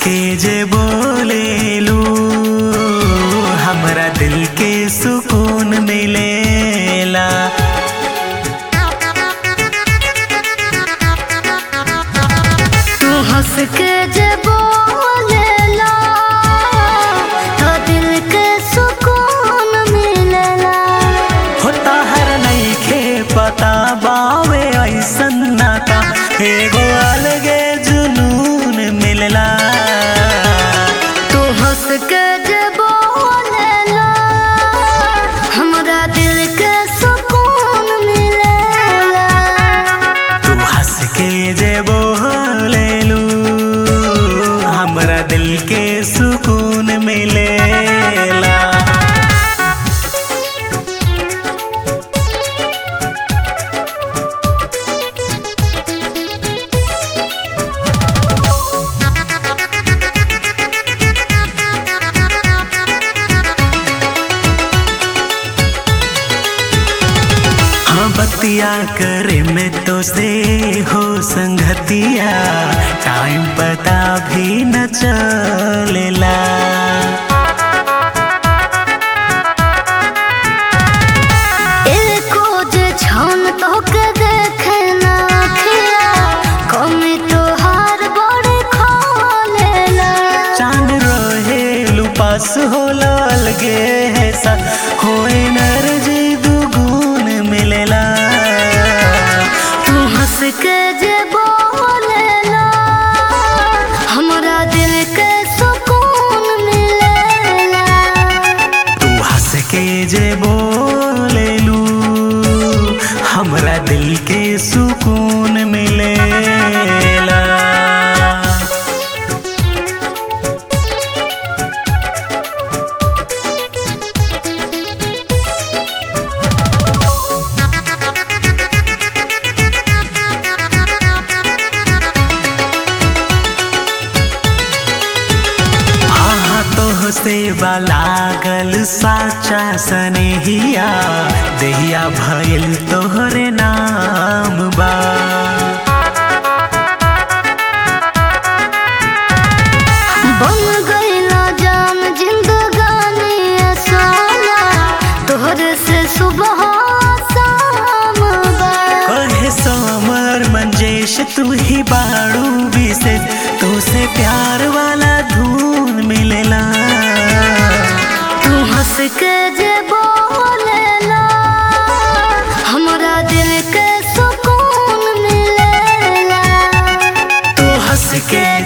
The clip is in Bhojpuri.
के जे बोलेलू हमरा दिल के सुकून मिलेला तू हंस के जे बोलेला तो दिल के सुकून मिलेला होता हर नईखे पता बावे ऐसन नाता एगो अलगे जुनून मिलला तू हंस के जे बोलेला हमरा दिल के सुकून मिलेला तू हंस के जे बोलेलू हमरा दिल के सुकून मिलेला हाँ बतिया करे में तो से हो संगतिया टाइम पता भी न चलेला एको जे छन तो के देखे ना खिया कमी तो हार बड़े खोलेला चांद रहे लुपास हो लगे है सा हो एनर्जी दुगुन मिलेला तू हंस के जे बोलेला हमरा दिल के सुकून मिलेला तू हंस के जे बोलेलू हमरा दिल के सुकून मिलेला हाँ तो से लागल साचा सनेहिया देहिया भइल तोहरे नाम बा बन गईला जान जिंदगानी सोना तोहरे से सुबह शाम बा कहे समर मंजेश तू ही बाड़ू विशेष तू से प्यार वाला धून मिलेला तू हंस के जे बोलेला हमरा दिल के सुकून मिलेला तू हंस के